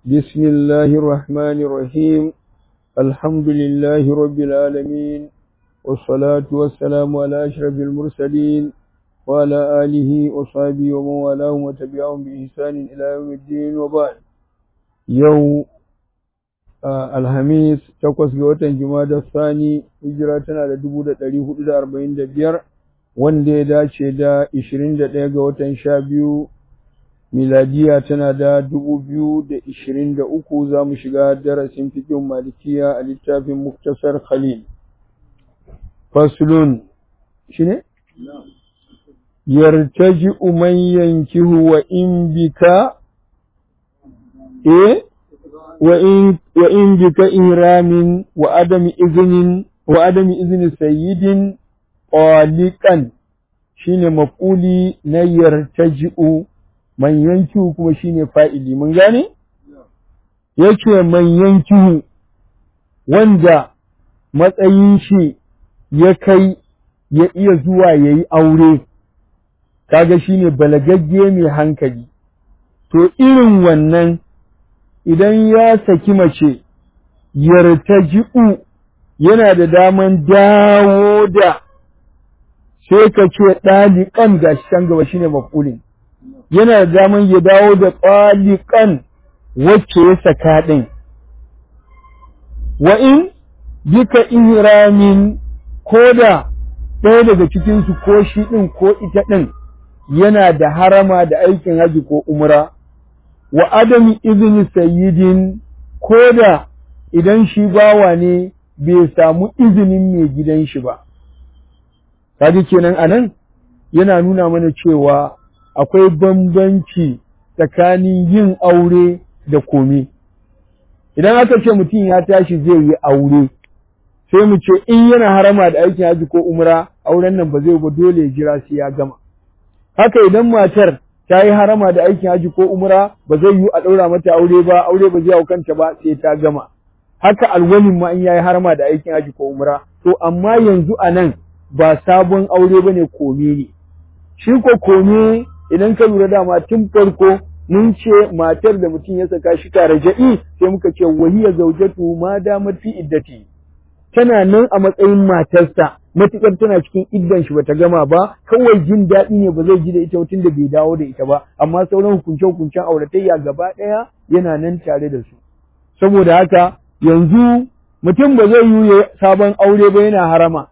بسم الله الرحمن الرحيم الحمد لله رب العالمين والصلاة والسلام على أشرف المرسلين وعلى آله وصحبه ومن والاهم وتبعهم بإحسان إلى يوم الدين وبعد يوم Alhamis takwas ga watan Jumada Sani hijira tana da dubu da ɗari hudu da arba'in da biyar wanda ya dace da ishirin da ɗaya ga watan sha biyu miladiya tana da dubu biyu da ishirin da uku za mu shiga darasin fikin malikiya a littafin Muktasar Khalil. Fasulun shi ne? Yartaji man yankihu wa in bika eh وإن وإن بك إهرام وعدم إذن وعدم إذن سيد طالقا shine maf'uli na yartaji'u man yankihu kuma shine fa'ili mun gane yake man yankihu wanda matsayin shi ya kai ya iya zuwa yayi aure kaga shine balagagge mai hankali to irin wannan idan ya saki mace yartaji'u yana da daman dawo da sai ka ce ɗaliƙan ga can gaba shine mafulin yana da daman ya dawo da ɗaliƙan wacce ya saka ɗin wa in bika ihramin ko da ɗaya daga cikinsu ko shi ɗin ko ita ɗin yana da harama da aikin haji ko umra wa adami izini sayyidin ko da idan shi bawa ne bai samu izinin mai gidan shi ba. Kaji kenan anan yana nuna mana cewa akwai bambanci tsakanin yin aure da kome. Idan aka ce mutum ya tashi zai yi aure, sai mu ce in yana harama da aikin haji ko umra, auren nan ba zai ba dole ya jira sai ya gama. Haka idan matar ta yi harama da aikin haji ko umra ba zai yi a ɗaura mata aure ba aure ba zai hau kanta ba sai ta gama haka alwalin ma in yayi harama da aikin haji ko umra to amma yanzu a nan ba sabon aure bane kome ne shi ko kome idan ka lura dama tun farko mun ce matar da mutum ya saka shi tare ja'i sai muka ce wahiya zaujatu ma damat fi iddati tana nan a matsayin matarsa matuƙar tana cikin iddan shi bata gama ba kawai jin daɗi ne ba zai ji da ita tun da bai dawo da ita ba amma sauran hukunce hukuncen auratayya gaba ɗaya yana nan tare da su saboda haka yanzu mutum ba zai yi sabon aure ba yana harama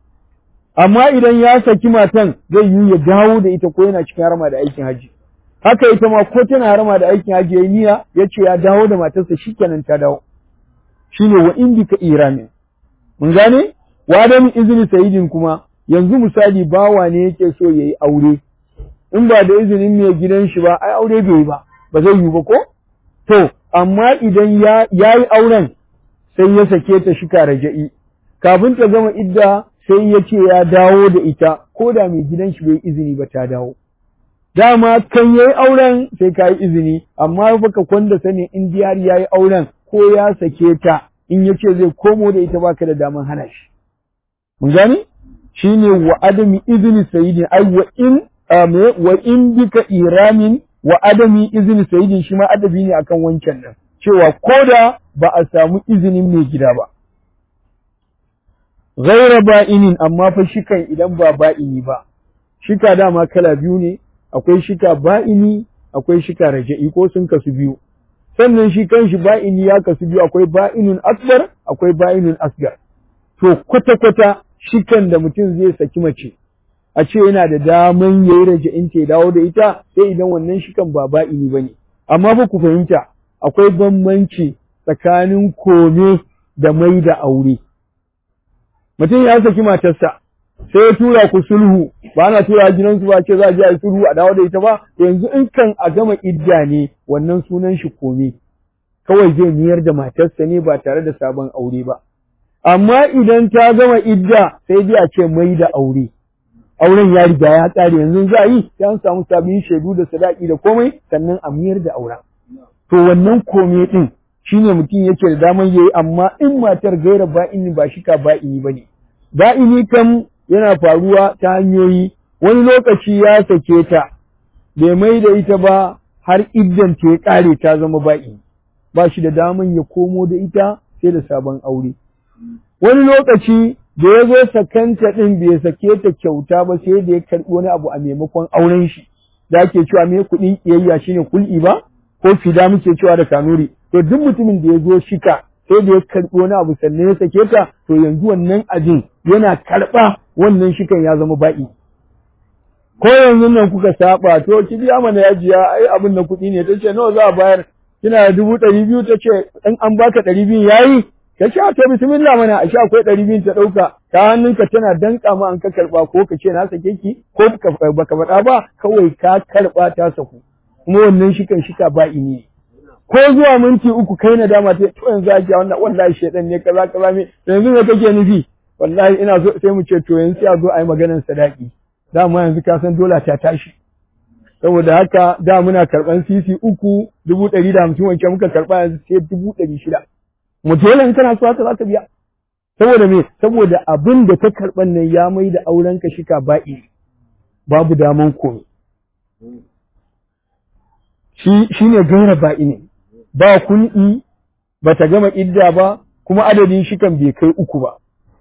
amma idan ya saki matan zai yi ya dawo da ita ko yana cikin harama da aikin haji haka ita ma ko tana harama da aikin haji yayi niyya ya ce ya dawo da matarsa shikenan ta dawo shine wa indika iramin mun gane wa da izini sayidin kuma yanzu misali bawa ne yake so yayi aure in ba da izinin mai gidan shi ba ai aure bai yi ba ba zai yi ba ko to amma idan ya yayi auren sai ya sake ta shika raja'i kafin ta gama idda sai ya ce ya dawo da ita ko da mai gidan shi bai izini ba ta dawo dama kan yayi auren sai ka yi izini amma baka kwanda sani in diyar yayi auren ko ya sake ta in ya ce zai komo da ita baka da daman hana shi mun gani shine wa adami izini sayyidin ai wa in wa in bika iramin wa adami izini sayyidin shi ma adabi ne akan wancan nan cewa koda ba a samu izinin mai gida ba ghaira ba'inin amma fa shikan idan ba ba'ini ba shika dama kala biyu ne akwai shika ba'ini akwai shika raja'i ko sun kasu biyu sannan shi kanshi ba'ini ya kasu biyu akwai ba'inun akbar akwai ba'inun asgar to kwata-kwata shikan da mutum zai saki mace a ce yana da daman ya yi raja'in ta dawo da ita sai idan wannan shikan ba ba'ini ba ne amma fa ku fahimta akwai bambanci tsakanin kome da mai da aure mutum ya saki matarsa sai ya tura ku sulhu ba na tura gidansu ba ce za a je a yi sulhu a dawo da ita ba yanzu in kan a gama idda ne wannan sunan shi kome kawai zai miyar da matarsa ne ba tare da sabon aure ba amma idan ta gama idda sai dai a ce mai da aure auren ya riga ya tsare yanzu za a yi sai an samu sabbin shaidu da sadaki da komai sannan a miyar da auren to wannan kome din shine mutum yake da daman yayi amma in matar gaira ba'ini ba shika ba'ini bane ba'ini kam yana faruwa ta hanyoyi wani lokaci ya sake ta bai mai da ita ba har iddan ta ya ƙare ta zama ba'i ba shi da daman ya komo da ita sai da sabon aure wani lokaci da ya zo sakanta ɗin bai sake ta kyauta ba sai da ya karɓi wani abu a maimakon auren shi da ake cewa me kuɗin ƙiyayya shine kul'i ba ko fida muke cewa da kanuri to duk mutumin da ya zo shika sai da ya karɓi wani abu sannan ya sake ta to yanzu wannan abin yana karɓa wannan shikan ya zama ba'i ko yanzu nan kuka saba to ki biya mana yajiya ai abin da kuɗi ne ta ce nawa za a bayar kina da dubu ɗari biyu ta ce in an baka ɗari biyu yayi ka ce to bismillah mana a sha akwai ɗari biyu ta ɗauka ta hannunka tana danƙa ma an ka karɓa ko ka ce na sake ki ko baka faɗa ba kawai ka karɓa ta saku kuma wannan shikan shika ba'i ne ko zuwa minti uku kai na dama ta to yanzu ake wannan wallahi shedan ne kaza kaza me yanzu me kake nufi wallahi ina so sai mu ce to yanzu sai a zo a yi maganar sadaki dama yanzu ka san dola ta tashi saboda haka da muna karɓan sisi uku dubu ɗari da hamsin wancan muka karɓa yanzu sai dubu ɗari shida mu dole in kana so haka za ka biya saboda me saboda abin da ka karɓan nan ya mai da auren ka shika ba'i babu daman komai shi shine gaira ba'i ne ba kun'i ba ta gama idda ba kuma adadin shikan bai kai uku ba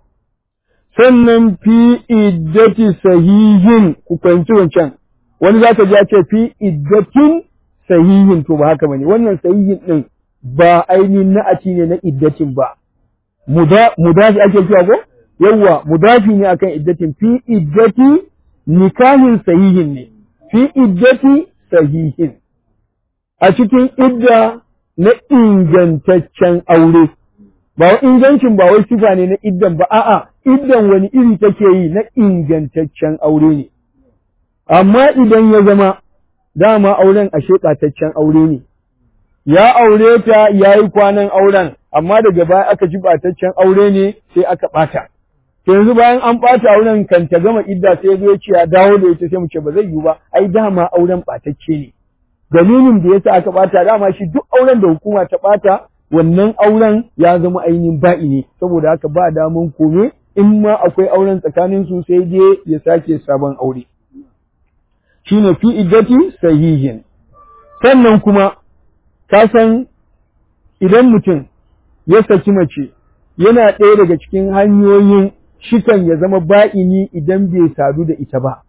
sannan fi iddati sahihin ku fahimci wancan wani za ka ji ce fi iddatin sahihin to ba haka bane wannan sahihin din ba ainihin na'ati ne na iddatin ba mudafi ake cewa ko yawwa mudafi ne akan iddatin fi iddati nikahin sahihin ne fi iddati sahihin a cikin idda na ingantaccen aure ba ingancin ba wai sifa ne na iddan ba a'a iddan wani iri take yi na ingantaccen aure ne amma idan ya zama dama auren a sheƙataccen aure ne ya aure ta ya yi kwanan auren amma daga baya aka ji ɓataccen aure ne sai aka ɓata yanzu bayan an ɓata auren kan ta gama idda sai zo ya ce ya dawo da ita sai mu ce ba zai yiwu ba ai dama auren ɓatacce ne dalilin da yasa aka ɓata dama shi duk auren da hukuma ta ɓata wannan auren ya zama ainihin ba'i ne saboda haka ba daman kome in ma akwai auren tsakanin su sai dai ya sake sabon aure shine fi iddati sahihin sannan kuma ka san idan mutum ya saki mace yana ɗaya daga cikin hanyoyin shikan ya zama ba'ini idan bai sadu da ita ba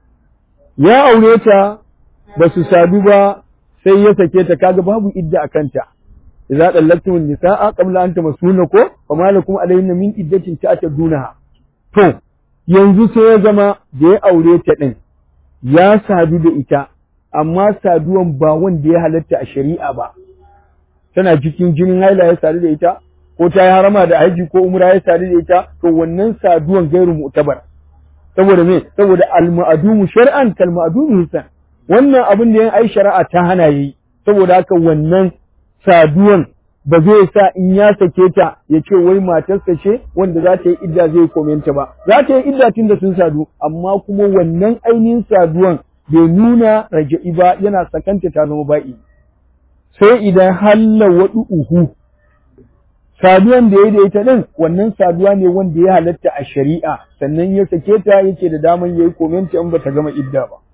ya aure ta ba su sadu ba sai ya sake ta kaga babu idda a kanta idza dallaktum nisaa qabla an tamassunna ko fa malakum alayhinna min iddatin ta'tadunaha to yanzu sai ya zama da ya aure ta din ya sadu da ita amma saduwan ba wanda ya halatta a shari'a ba tana cikin jinin haila ya sadu da ita ko ta yi harama da haji ko umra ya sadu da ita to wannan saduwan gairu mu'tabar saboda me saboda al-ma'dumu shar'an kal ma'dumu hisan wannan abin da yan ai shari'a ta hana yi saboda haka wannan saduwan ba zai sa in ya sake ta ya ce wai matarsa ce wanda za ta yi idda zai komenta ba za ta yi idda tun da sun sadu amma kuma wannan ainihin saduwan bai nuna raja'i ba yana sakanta ta zama ba'i sai idan halla wadu uhu saduwan da ya da ita din wannan saduwa ne wanda ya halatta a shari'a sannan ya sake ta yake da daman yayi komenta in bata gama idda ba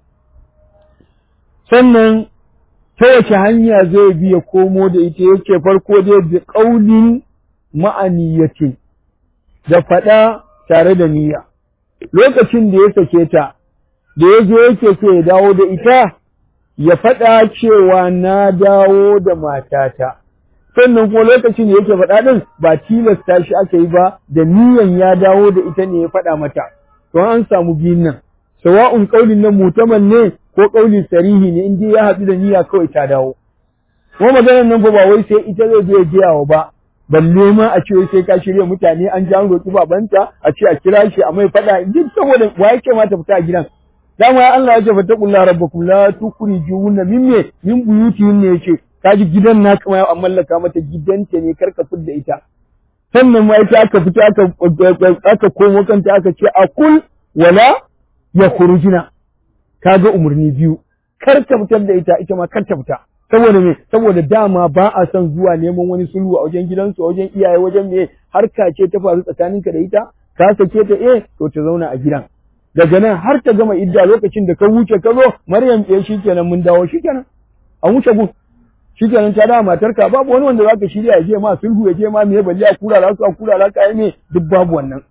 sannan ta wace hanya zai bi ya komo da ita yake farko dai bi qaulin ma'aniyatin da faɗa tare da niyya lokacin da ya sake ta da ya zo yake so ya dawo da ita ya faɗa cewa na dawo da matata sannan kuma lokacin da yake faɗa ɗin ba tilasta shi aka yi ba da niyan ya dawo da ita ne ya faɗa mata to an samu biyun nan sawa'un ƙaulin nan mutaman ne ko ƙauli sarihi ne in dai ya haɗu da niyya kawai ta dawo kuma maganar nan fa ba wai sai ita zai zo ya jiyawa ba balle ma a ce sai ka shirya mutane an ji an roƙi babanta a ce a kira shi a mai faɗa duk saboda wa yake ma ta fita a gidan dama ya Allah ya ce fattaqullaha rabbakum la tukhrijuhunna min me min buyutihin ne yace kaji gidan na kuma an mallaka mata gidanta ne karka fidda ita sannan ma ita aka fita aka aka komo kanta aka ce a kul wala ya khurujina kaga umarni biyu kar ta fitar da ita ita ma kar ta fita saboda me saboda dama ba a son zuwa neman wani sulhu a wajen gidansu a wajen iyaye wajen me harka ce ta faru tsakaninka da ita ka sake ta eh to ta zauna a gidan daga nan har ta gama idda lokacin da ka wuce ka zo Maryam eh shikenan mun dawo shikenan an wuce gun shikenan ta dawo matarka babu wani wanda zaka shirya ya je ma sulhu ya je ma me balle a kura za su a kura za ka yi me duk babu wannan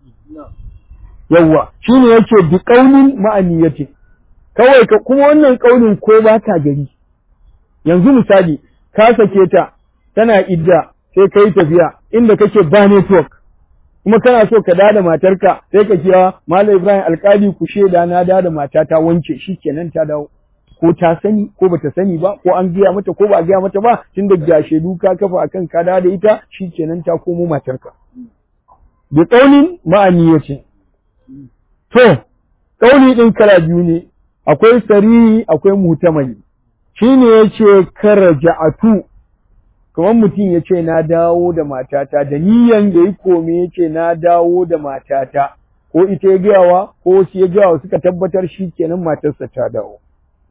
yawwa shine yake bi qaulin ma'aniyati kawai ka kuma wannan qaulin ko ba ka gari yanzu misali ka sake ta tana idda sai kai tafiya inda kake ba network kuma kana so ka dada matarka sai ka kira Malam Ibrahim alkali ku sheda na dada matata wance shikenan ta dawo ko ta sani ko bata sani ba ko an gaya mata ko ba a gaya mata ba tun da ga shedu ka kafa akan ka da ita shikenan ta komo matarka bi qaulin ma'aniyatin to qauli din kala biyu ne akwai sarihi akwai mutamali shine yace karaja'atu kamar mutum yace na dawo da matata da niyan da yi kome yace na dawo da matata ko ita ya gayawa ko shi ya gayawa suka tabbatar shi kenan matarsa ta dawo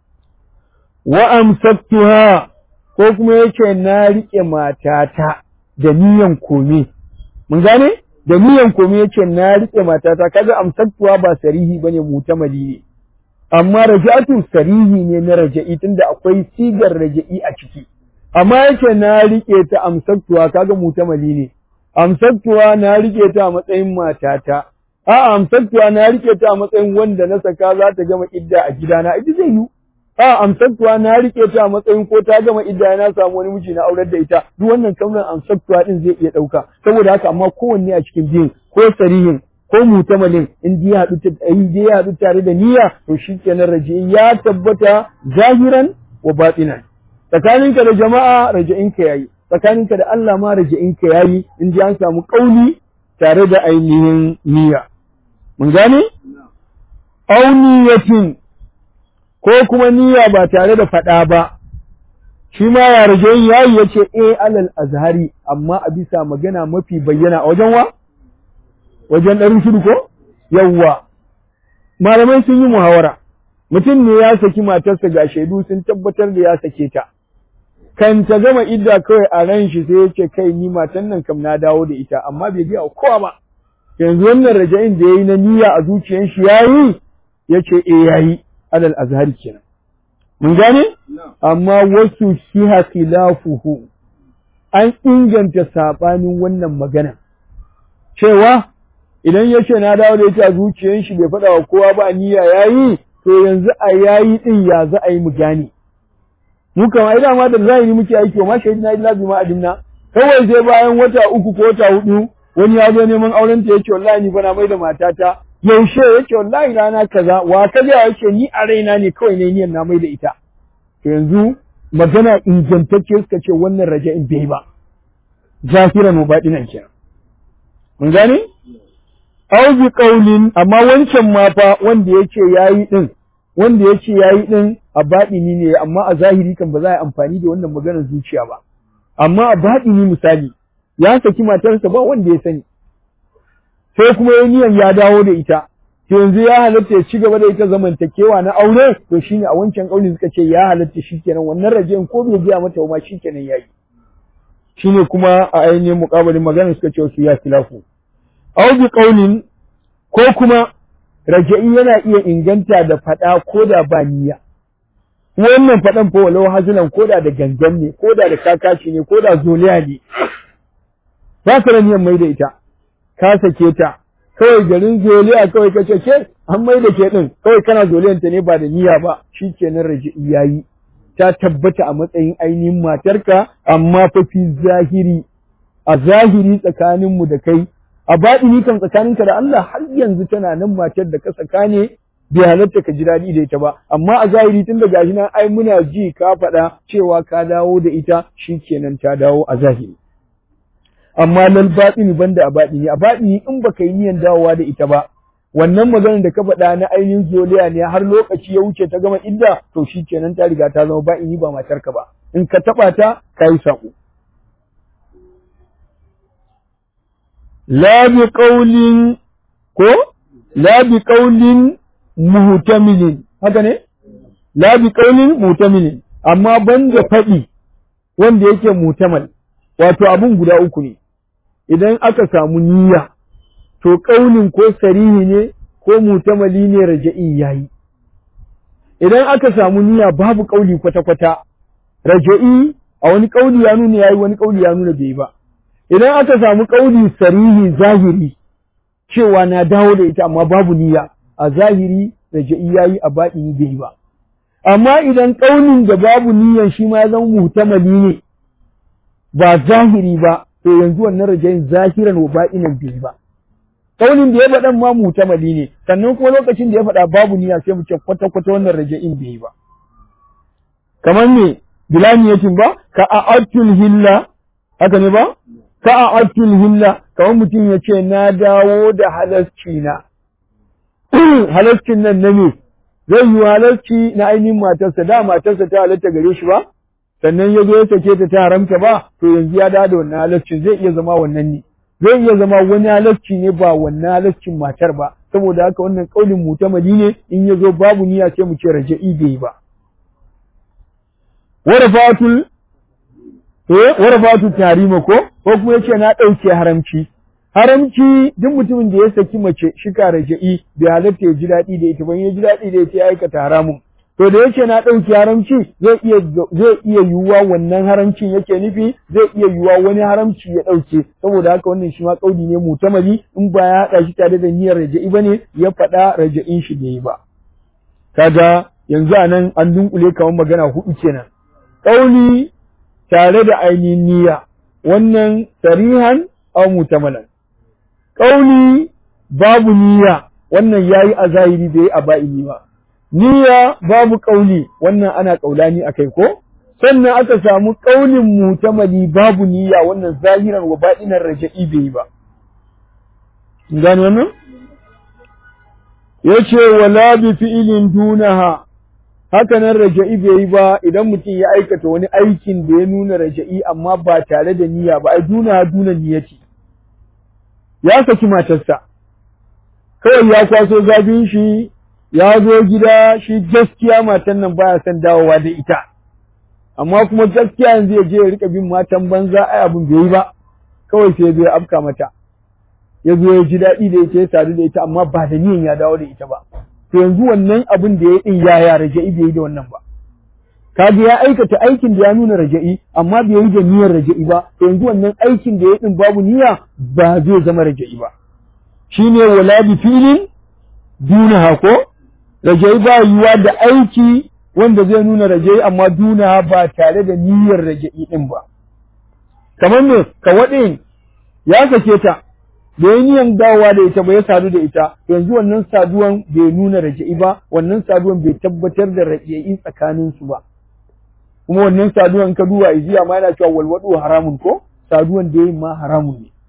wa amsaktuha ko kuma yace na rike matata da niyan kome mun gane da niyan kome yace na rike matata kaga amsaktuha ba sarihi bane mutamali ne amma raja'atu sarihi ne na raja'i tunda akwai sigar raja'i a ciki amma yace na rike ta amsaktuwa kaga mutamali ne amsaktuwa na rike ta a matsayin matata a amsaktuwa na rike ta a matsayin wanda na saka za ta gama idda a gidana ita zai yi a amsaktuwa na rike ta a matsayin ko ta gama idda na samu wani miji na aurar da ita duk wannan kamar amsaktuwa din zai iya dauka saboda haka amma kowanne a cikin biyun ko sarihin ko mutamalin in ya haɗu in ya haɗu tare da niyya to shikenan raje ya tabbata zahiran wa batinan tsakaninka da jama'a raja'inka yayi tsakaninka da Allah ma raja'inka yayi in ji an samu kauli tare da ainihin niyya mun gane aw niyyatin ko kuma niyya ba tare da faɗa ba shi ma ya raja'in yayi yace eh alal azhari amma a bisa magana mafi bayyana a wajen wa wajen ɗarin shiru ko yawwa malamai sun yi muhawara mutum ne ya saki matarsa ga shaidu sun tabbatar da ya sake ta kan ta gama idda kawai a ran shi sai ya ce kai ni matan nan kam na dawo da ita amma bai biya kowa ba yanzu wannan raja'in da yayi na niyya a zuciyar shi yayi yace eh yayi alal azhari kenan mun gane amma wasu shiha khilafuhu an inganta sabanin wannan magana cewa idan ya ce na dawo da ita a zuciyar shi bai faɗa wa kowa ba niyya yayi to yanzu a yayi din ya za a yi mu gane mu kama ina ma da zahiri muke aiki ma shahidina illa bima adimna kawai sai bayan wata uku ko wata hudu wani ya zo neman auren ta yace wallahi ni bana mai da matata yaushe yace wallahi rana kaza wa kaza yace ni a raina ne kawai ne niyan na mai da ita to yanzu magana ingantacce suka ce wannan raja'in bai ba zahiran mubadinan kenan mun gane aw bi qaulin amma wancan ma fa wanda yace yayi din wanda yace yayi din a baɗini ne amma a zahiri kan ba za a yi amfani da wannan maganar zuciya ba amma a baɗini misali ya saki matarsa ba wanda ya sani sai kuma ya niyan ya dawo da ita to yanzu ya halatta ya ci gaba da ita zamantakewa na aure to shine a wancan kauli suka ce ya halatta shikenan wannan rajiyan ko bai biya mata ma shikenan yayi shine kuma a ainihin muƙabalin maganar suka ce su ya filafu aw bi qaulin ko kuma raja'i yana iya inganta da fada ko da ba niyya wannan fadan fa walau hazilan ko da da gangan ne ko da da kakashi ne ko da zoliya ne ba ka da niyyar mai da ita ka sake ta kawai garin zoliya kawai kace ke an mai da ke din kawai kana zoliyan ta ne ba da niyya ba shikenan raja'i yayi ta tabbata a matsayin ainihin matarka amma fa fi zahiri a zahiri tsakaninmu da kai a baɗini kan tsakaninka da Allah har yanzu tana nan matar da ka saka ne bai halatta ka ji daɗi da ita ba amma a zahiri tun da gashi nan ai muna ji ka faɗa cewa ka dawo da ita shikenan ta dawo a zahiri amma lal baɗini banda a baɗini a baɗini in baka yi niyan dawowa da ita ba wannan maganar da ka faɗa na ainihin zoliya ne har lokaci ya wuce ta gama idda to shikenan ta riga ta zama ba'ini ba matarka ba in ka taɓa ta ka yi saƙo la bi qaulin ko la bi qaulin muhtamilin haka ne la bi qaulin muhtamilin amma banda faɗi wanda yake mutamal wato abun guda uku ne idan aka samu niyya to ƙaunin ko sarihi ne ko mutamali ne raja'i yayi idan aka samu niyya babu ƙauli kwata-kwata raja'i a wani kauli ya nuna yayi wani kauli ya nuna bai ba idan aka samu kauli sarihi zahiri cewa na dawo da ita amma babu niyya a zahiri raja'i yayi a baɗini bai ba amma idan ƙaunin da babu niyyan shi ma ya zama mutamali ne ba zahiri ba to yanzu wannan rajayin zahiran wa ba'inan bai ba ƙaunin da ya faɗan ma mutamali ne sannan kuma lokacin da ya faɗa babu niyya sai mu ce kwata kwata wannan rajayin bai ba kamar me bilaniyatin ba ka a'atul hilla haka ne ba ka a'atul hilla kamar mutum ya ce na dawo da halasci na halascin nan na me zai yi halarci na ainihin matarsa da matarsa ta halatta gare shi ba sannan ya zo ya sake ta ta haramta ba to yanzu ya dawo da wannan halarcin zai iya zama wannan ne zai iya zama wani halarci ne ba wannan halarcin matar ba saboda haka wannan kaulin mutamali ne in ya zo babu niyya sai mu ce raja'i bai ba warafatul eh warafatul tarima ko ko kuma yace na dauke haramci haramci duk mutumin da ya saki mace shika raja'i bai halatta ya ji daɗi da ita ban ya ji daɗi da ita ya aikata haramun to da yake na ɗauki haramci zai iya zai iya yiwuwa wannan haramcin yake nufi zai iya yiwuwa wani haramci ya ɗauke saboda haka wannan shi ma ƙaudi ne mutamali in ba ya haɗa shi tare da niyyar raja'i bane ya faɗa raja'in shi bai yi ba kaga yanzu a nan an dunkule kamar magana huɗu kenan ƙauli tare da ainihin niyya wannan sarihan aw mutamalan ƙauli babu niyya wannan yayi a zahiri bai a ba'ini ba niyya babu ƙauli wannan ana ƙaulani akai ko sannan aka samu ƙaulin mutamali babu niyya wannan zahiran wa baɗinan raja'i bai yi ba gani wannan yace wala bi fi'ilin dunaha haka nan raja'i bai yi ba idan mutum ya aikata wani aikin da ya nuna raja'i amma ba tare da niyya ba ai duna duna niyyati ya saki matarsa kawai ya kwaso zafin shi ya zo gida shi gaskiya matan nan baya son dawowa da ita amma kuma gaskiya yanzu ya je ya rika bin matan banza ai abin bai yi ba kawai sai ya zo ya afka mata ya zo ya ji daɗi da ita ya sadu da ita amma ba da niyan ya dawo da ita ba to yanzu wannan abin da ya din ya ya raja'i bai yi da wannan ba kaga ya aikata aikin da ya nuna raja'i amma bai yi da niyyar raja'i ba to yanzu wannan aikin da ya din babu niyya ba zai zama raja'i ba shine wala bi filin dunaha ko raja'i ba yiwa da aiki wanda zai nuna raja'i amma dunaha ba tare da niyyar raja'i din ba kamar me ka waɗin ya sake ta da ya niyan dawowa da ita ba ya sadu da ita yanzu wannan saduwan bai nuna raja'i ba wannan saduwan bai tabbatar da raja'i tsakanin su ba kuma wannan saduwan ka duba ijiya ma yana cewa walwadu haramun ko saduwan da yayin ma haramun ne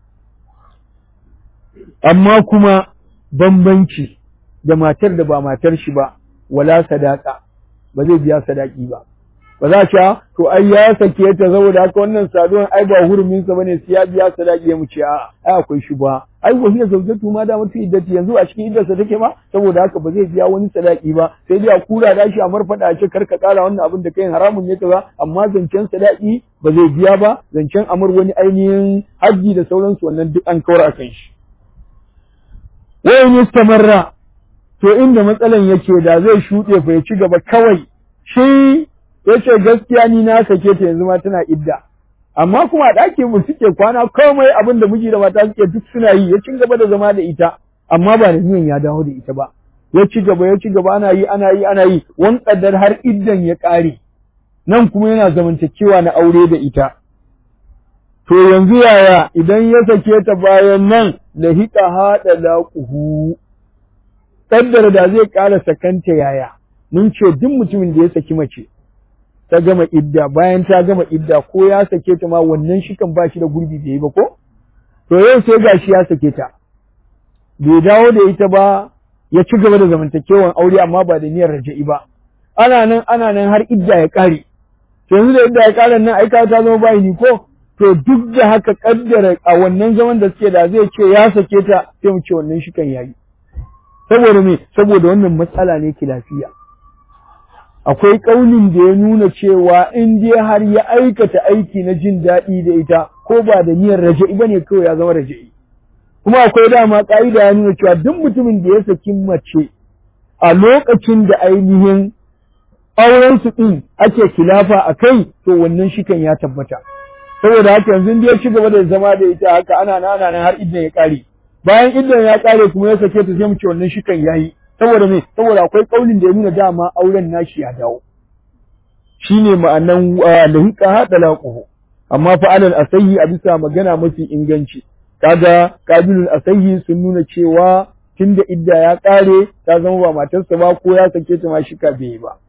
amma kuma bambanci da matar da ba matar shi ba wala sadaka ba zai biya sadaki ba ba za a to ai ya sake ta saboda haka wannan saduwan ai ba hurumin sa bane sai ya biya sadaki ya mu ce a ai akwai shi ba ai wahiya zaujatu ma da mutu iddati yanzu a cikin iddarsa take ba saboda haka ba zai biya wani sadaki ba sai dai a kura da shi a marfada a ce karka kara wannan abin da kai haramun ne kaza amma zancen sadaki ba zai biya ba zancen amur wani ainihin haji da sauransu wannan duk an kawar akan shi wa in istamarra to inda matsalan yake da zai shuɗe fa ya ci gaba kawai shi yace gaskiya ni na sake ta yanzu ma tana idda amma kuma a ɗakin mu suke kwana komai abin da miji da mata suke duk suna yi ya ci gaba da zama da ita amma ba da niyan ya dawo da ita ba ya ci gaba ya ci gaba ana yi ana yi ana yi wan kaddar har iddan ya ƙare nan kuma yana zamantakewa na aure da ita to yanzu yaya idan ya sake ta bayan nan lahiqa hada laquhu kaddar da zai ƙara sakanta yaya mun ce duk mutumin da ya saki mace ta gama idda bayan ta gama idda ko ya sake ta ma wannan shi kan ba shi da gurbi bai yi ba ko to yau sai gashi ya sake ta bai dawo da ita ba ya ci gaba da zamantakewan aure amma ba da niyyar raja'i ba ana nan ana nan har idda ya kare to yanzu da idda ya kare nan ai ta zama bayi ni ko to duk da haka kaddara a wannan zaman da suke da zai ce ya sake ta sai mu ce wannan shi kan yayi saboda me saboda wannan matsala ne lafiya. akwai ƙaunin da ya nuna cewa in dai har ya aikata aiki na jin daɗi da ita ko ba da niyyar raja'i ba ne kawai ya zama raja'i kuma akwai dama ƙa'ida ya nuna cewa duk mutumin da ya saki mace a lokacin da ainihin auren su din ake kilafa a kai to wannan shikan ya tabbata saboda haka yanzu ya ci gaba da zama da ita haka ana nan ana nan har idan ya kare bayan idan ya kare kuma ya sake ta sai mu ce wannan shikan yayi saboda me saboda akwai kaulin da ya nuna dama auren nashi ya dawo shine ma'anan lahiqa hada laquhu amma fa alal asahi a bisa magana mafi inganci kaga kabilul asahi sun nuna cewa tunda idda ya kare ta zama ba matarsa ba ko ya sake ta ma shika bai ba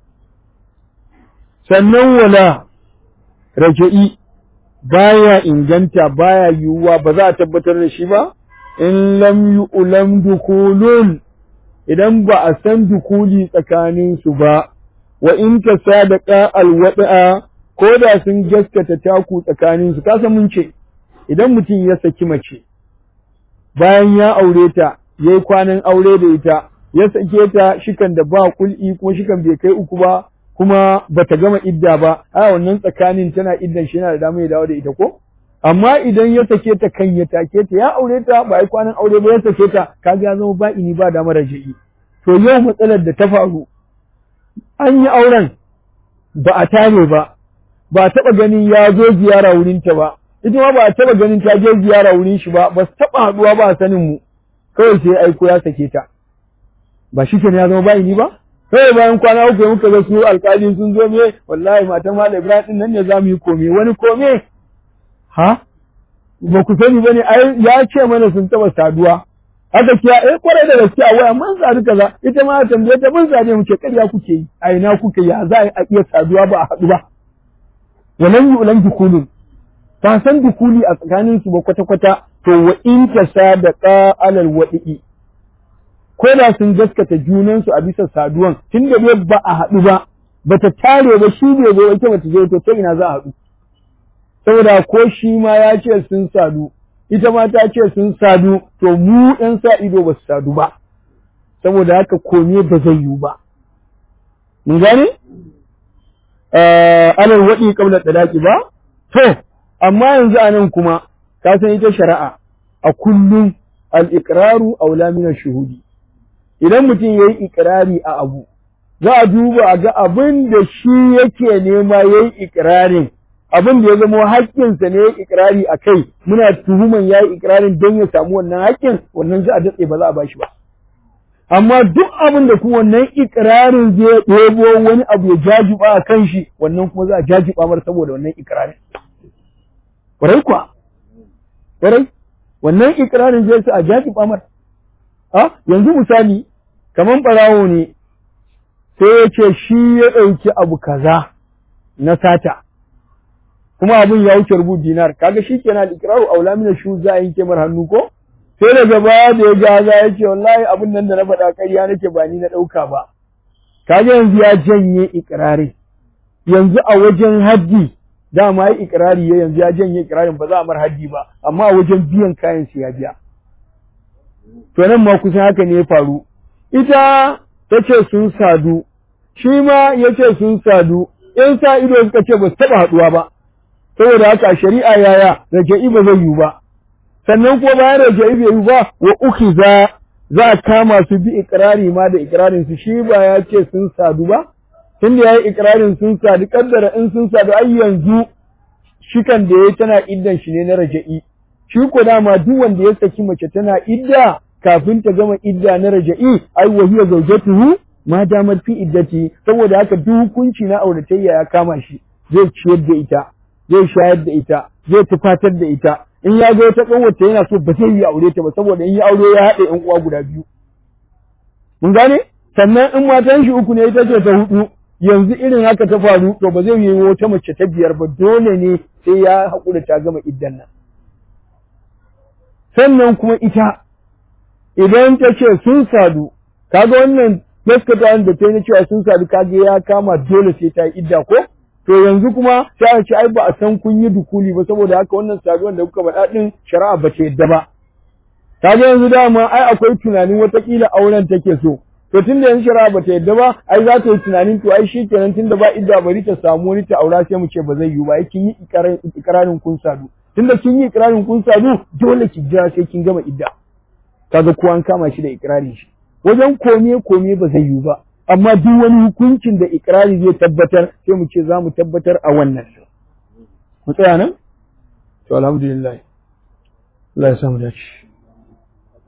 sannan wala raja'i baya inganta baya yiwuwa ba za a tabbatar da shi ba in lam yu'lam dukulun idan ba a san dukuli tsakanin su ba wa in ka sadaqa alwada'a ko da sun gaskata taku tsakanin su kasa mun ce idan mutum ya saki mace bayan ya aure ta yayi kwanan aure da ita ya sake ta shikan da ba kul'i kuma shikan bai kai uku ba kuma bata gama idda ba a wannan tsakanin tana iddan shi yana da damar ya dawo da ita ko amma idan ya sake ta kan ya take ta ya aure ta ba ai kwanan aure ba ya sake ta kaga ya zama ba ini ba damar raji'i to yau matsalar da ta faru an yi auren ba a tare ba ba a taɓa ganin ya zo ziyara wurin ta ba ita ma ba a taɓa ganin ta je ziyara wurin shi ba ba su taɓa haɗuwa ba a sanin mu kawai sai aiko ya sake ta ba shi kenan ya zama ba ini ba kawai bayan kwana uku muka ga su alƙali sun zo me wallahi matan malam Ibrahim din nan ne za mu yi kome wani kome ha ba ku sani bane ai ya ce mana sun taba saduwa haka kiya eh kwarai da gaske a waya mun sadu kaza ita ma tambaye ta mun sadu muke ƙarya kuke yi a ina kuke ya za a iya saduwa ba a haɗu ba walan yu'lan dukulun ba san dukuli a tsakanin su ba kwata kwata to wa in tasadaqa alal wadi'i ko da sun gaskata junansu a bisa saduwan tun da dai ba a haɗu ba ba ta tare ba shi bai zo ita bata je to ta ina za a haɗu saboda ko shi ma ya ce sun sadu ita ma ta ce sun sadu to mu ɗan sa ido ba su sadu ba saboda haka kome ba zai yiwu ba mun gane alal waɗi kabla tsadaki ba to amma yanzu a nan kuma ka san ita shari'a a kullum al-iqraru aula min shuhudi idan mutum ya yi ikirari a abu, za a duba a ga abin da shi yake nema ya yi ikirarin, abin da ya zama haƙƙinsa ne ya yi ikirari a kai, muna tuhuman ya yi ikirarin don ya samu wannan haƙƙin, wannan za a datse ba za a bashi ba. Amma duk abin da kuma wannan ikirarin zai ɗebo wani abu ya jajiba a kan shi, wannan kuma za a jajiba mar saboda wannan ikirarin. Ƙwarai kuwa, ƙwarai, wannan ikirarin zai sa a jajiba mar. A yanzu misali, kaman ɓarawo ne, sai ya ce shi ya ɗauki abu kaza na sata, kuma abin ya wuce rubu dinar, kaga shi kenan ikiraru aula mina shu za a yanke mar hannu ko? Sai daga baya da ya gaza ya ce wallahi abin nan da na faɗa ƙarya nake ba ni na ɗauka ba. Kaga yanzu ya janye ikirari. Yanzu a wajen haddi dama ya ikirari ya yanzu ya janye ikirarin ba za a mar haddi ba, amma a wajen biyan kayan su ya biya. to nan ma kusan haka ne ya faru ita ta ce sun sadu shi ma ya ce sun sadu in sa ido suka ce ba su taɓa haɗuwa ba saboda haka shari'a yaya raja'i ba zai yiwu ba sannan kuma bayan raja'i bai yiwu ba wa uki za za a kama su bi ikirari ma da ikirarin su shi ba ya ce sun sadu ba tun da ya yi ikirarin sun sadu kaddara in sun sadu ai yanzu shikan da ya tana iddan shi ne na raja'i shi ko dama duk wanda ya saki mace tana idda kafin ta gama idda na raja'i ai wa hiya zawjatuhu ma damat fi iddati saboda haka duk hukunci na auratayya ya kama shi zai ciyar da ita zai shayar da ita zai tufatar da ita in ya ga wata kanwata yana so ba zai yi aure ta ba saboda in ya aure ya haɗa ƴan uwa guda biyu mun gane sannan in matan shi uku ne ita ce ta hudu yanzu irin haka ta faru to ba zai yi wata mace ta biyar ba dole ne sai ya haƙura ta gama iddan nan sannan kuma ita idan ta ce sun sadu kaga wannan gaskata da ta yi cewa sun sadu kaga ya kama dole sai ta yi idda ko to yanzu kuma sai a ce ai ba a san kun yi dukuli ba saboda haka wannan saduwan da kuka faɗa din shari'a ba ta yadda ba kaga yanzu dama ai akwai tunanin watakila auren take so to tunda yanzu shari'a ba ta yadda ba ai za ta yi tunanin to ai shikenan tunda ba idda bari ta samu wani ta aura sai mu ce ba zai yiwu ba ai kin yi ikirarin kun sadu tunda kin yi ikirarin kun sadu dole ki jira sai kin gama idda kaga ko an kama shi da ikirarin shi wajen kome kome ba zai yiwu ba amma duk wani hukuncin da ikrari zai tabbatar sai mu ce za mu tabbatar a wannan mu tsaya nan to alhamdulillah Allah ya samu dace